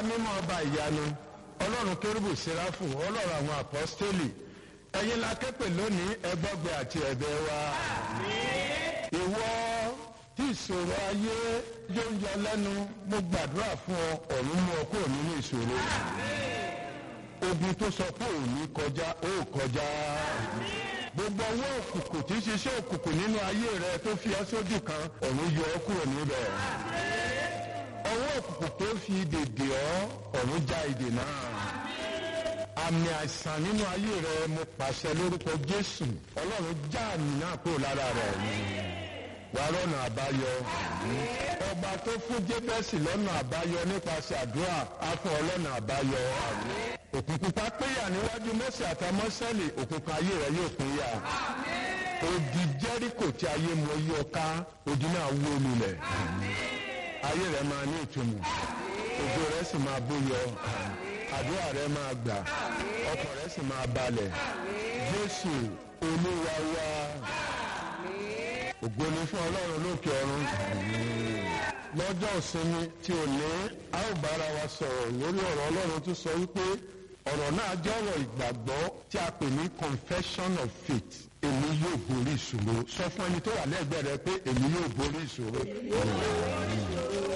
mímọ́ ọba ìyanu ọlọ́run kérúbù sẹ́ráfù ọlọ́run àwọn àpọ́stélì ẹ̀yin la képe lónìí ẹgbọ́gbẹ́ àti ẹ̀bẹ̀ wa. ìwọ tí ìṣòro ayé yóò ń yọ lẹ́nu mo gbàdúrà fún ọ ọ̀run mú ọ kúrò nínú ìṣòro. ogun tó sọ pé òní kọjá ó kọjá. gbogbo ọwọ́ òkùnkùn tí ń ṣiṣẹ́ òkùnkùn nínú ayé rẹ tó fi ọ́ sójú kan ọ̀run yọ ọ́ kúrò níbẹ̀. ọwọ́ òkùnkùn tó fi dèdè ọ́ ọ̀run já ìdè náà àmì àìsàn nínú ayé rẹ mo pàṣẹ lórúkọ jésù ọlọ́run já àmì náà kúrò lára rẹ wàá rọ́nà àbáyọ ọba tó fún jébẹ́sì lọ́nà àbáyọ nípasẹ̀ àdúrà á fún ọlọ́nà àbáyọ òkùnkùn pa péyà níwájú mọ́sẹ̀ àtàmọ́sẹ́lì òkùnkùn ayé rẹ yóò péyà odi jẹ́ríkò tí ayé mọ yọ ká odi náà wó lulẹ̀ ayé rẹ máa ní ìtumọ̀ ògo rẹ sì máa bóyọ àdúrà rẹ máa gbà ọkàn rẹ sì máa balẹ̀ jésù olúwa wa ògo ni fún ọlọ́run lókè ọ̀run lọ́jọ́ ìsinmi tí ò ní a ó bára wa sọ̀rọ̀ lórí ọ̀rọ̀ ọlọ́run tó sọ wípé ọ̀rọ̀ náà jẹ́ ọ̀rọ̀ ìgbàgbọ́ tí a pè ní confession of faith èmi yóò borí ìṣòro sọ fún ẹni tó wà lẹ́gbẹ̀ẹ́ rẹ pé èmi yóò borí ìṣòro